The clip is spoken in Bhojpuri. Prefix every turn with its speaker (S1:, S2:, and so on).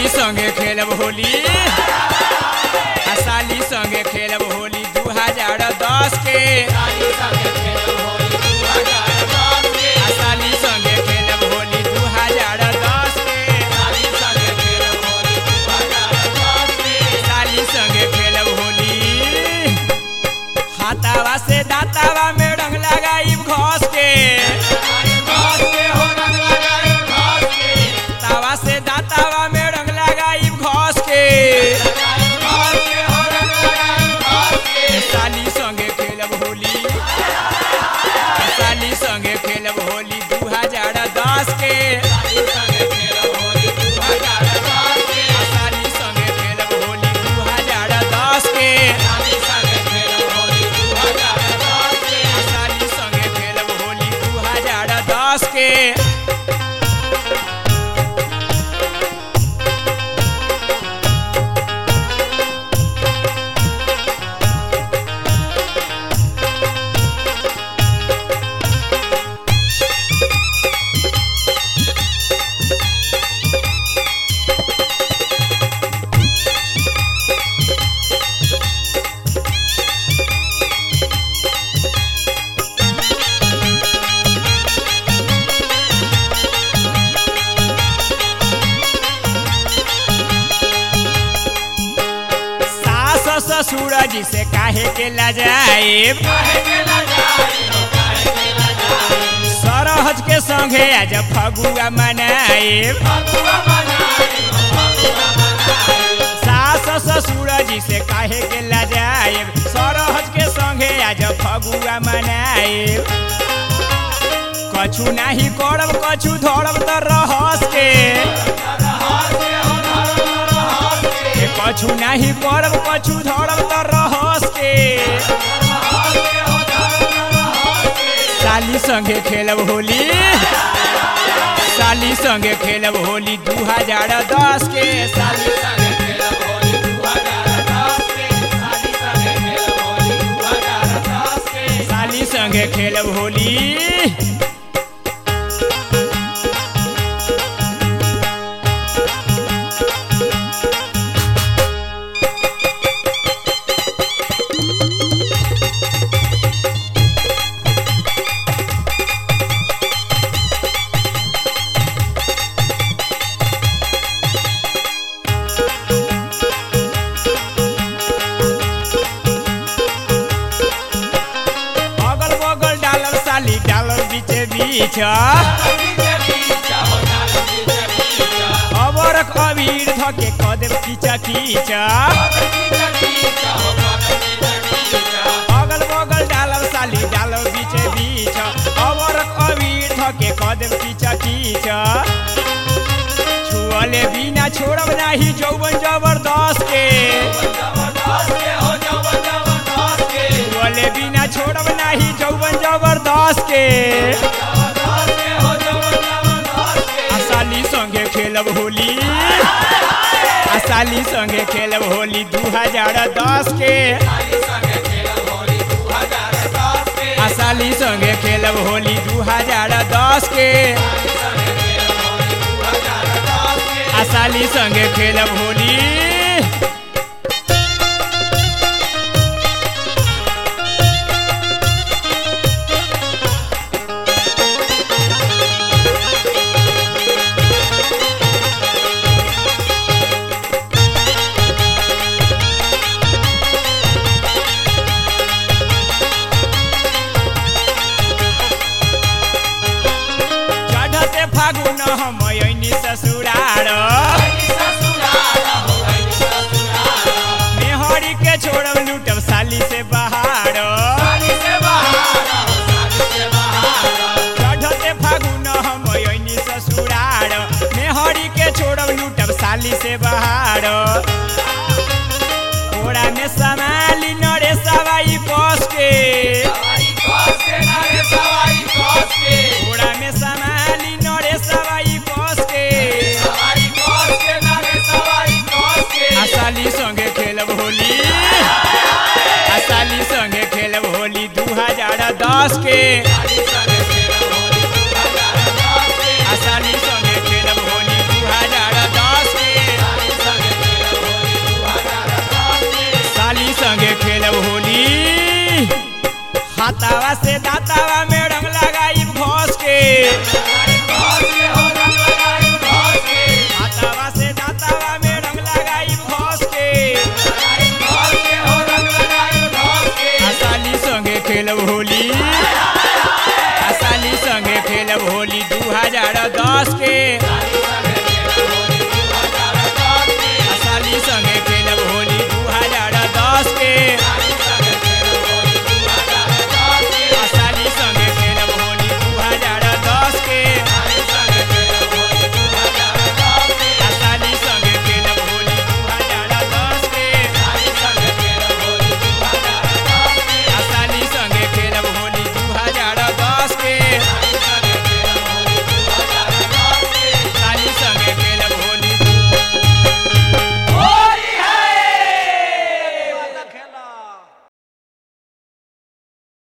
S1: संगे खेलब होली आ साली संगे खेलब होली दू हजार दस के आ साली संगे खेलब होली दू हजार दस के साली संगे खेलब होली हाथावा से दातावा में रंग लगाई घस के तावा से दातावा में रंग लगाई घस के साली संगे खेलब होली साली संगे खेलब होली दू हजार दस के साली संगे खेलब होली दू हजार दस के साली संगे खेलब होली दू हजार दस के सास ससुर जी से काहे के लजाएब सरहज के संगे आज फगुआ मनाएब सास ससुर जी से काहे के लजाएब सरहज के संगे आज फगुआ मनाएब कछु नाही करब कछु धरब त रहस के ए कछु नाही करब कछु धरब त रहस के साली संगे खेलब होली साली संगे खेलब होली दू हजार दस के साली साली संगे खेलब होली अगल बगल डालल साली डालल बीचे बीच अबरक अबीर धके कदेब कीचा कीचा अगल बगल डालल साली डालल बीचे बीच अबरक अबीर धके कदेब कीचा कीचा छुअले बिना छोड़ब नाही जौवन जबरदस्त के छुअले बिना छोड़ब नाही जौवन जबरदस्त के आसाली संगे खेलब होली आसाली संगे खेलब होली दू हजार दस के आसाली संगे खेलब होली दू हजार दस के आसाली संगे खेलब होली चढ़ते फागुन हम ऐनी ससुरार मेहरी के छोड़ब लूटब साली से बहार चढ़ते फागुन हम ऐनी ससुरार मेहरी के छोड़ब लूटब साली से बहार ओड़ा में समाली नरे सवाई बस के ओड़ा में समाली नरे सवाई बस के आसाली संगे खेलब होली आसाली संगे खेलब होली दू हजार दस के आसाली संगे खेलब होली दू हजार दस के से